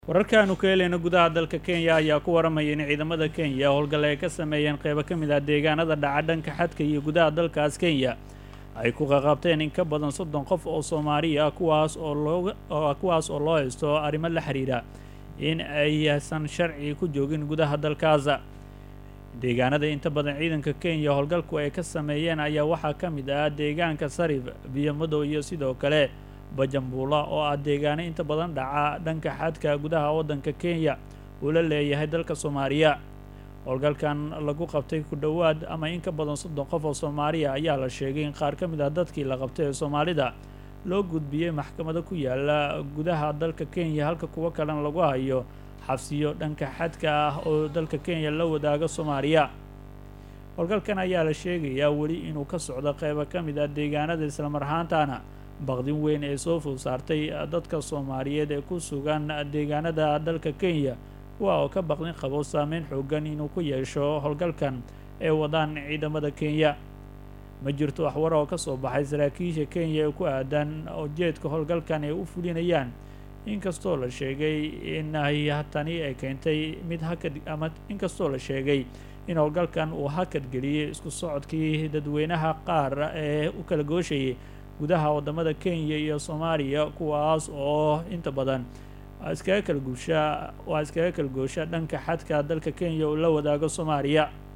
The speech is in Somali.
wararkaanu ka helayna gudaha dalka kenya ayaa ku waramaya in ciidamada kenya howlgal ay ka sameeyeen qeybo ka mid ah deegaanada dhaca dhanka xadka iyo gudaha dalkaas kenya ay ku qaqabteen in ka badan soddon qof oo soomaali ah kuwaas oo looga kuwaas oo loo haysto arrimo la xiriira in aysan sharci ku joogin gudaha dalkaasa deegaanada inta badan ciidanka kenya howlgalku ay ka sameeyeen ayaa waxaa ka mid ah deegaanka sarif biyo madow iyo sidoo kale bajambuula oo ah deegaano inta badan dhaca dhanka xadka gudaha waddanka kenya uu la leeyahay dalka soomaaliya howlgalkan lagu qabtay ku dhowaad ama in ka badan soddon qof oo soomaaliya ayaa la sheegay in qaar ka mid ah dadkii la qabtay ee soomaalida loo gudbiyey maxkamado ku yaala gudaha dalka kenya halka kuwo kalena lagu hayo xabsiyo dhanka xadka ah oo dalka kenya la wadaaga soomaaliya howlgalkan ayaa la sheegayaa weli inuu ka socdo qeybo ka mid ah deegaanada islamar ahaantana baqdin weyn ee soo food saartay dadka soomaaliyeed ee ku sugan deegaanada dalka kenya kuwa oo ka baqdin qabo saameyn xoogan inuu ku yeesho howlgalkan ee wadaan ciidamada kenya ma jirto waxwar oo ka soo baxay saraakiisha kenya ee ku aadan ujeedka howlgalkan ay u fulinayaan inkastoo la sheegay in ay tani ay keentay mid hakad ama inkastoo la sheegay in howlgalkan uu hakad geliyey isku socodkii dadweynaha qaar ee u kala gooshayay gudaha waddamada kenya iyo soomaaliya kuwaas oo inta badan iskaga kala guusha waa iskaga kala goosha dhanka xadka dalka kenya uu la wadaago soomaaliya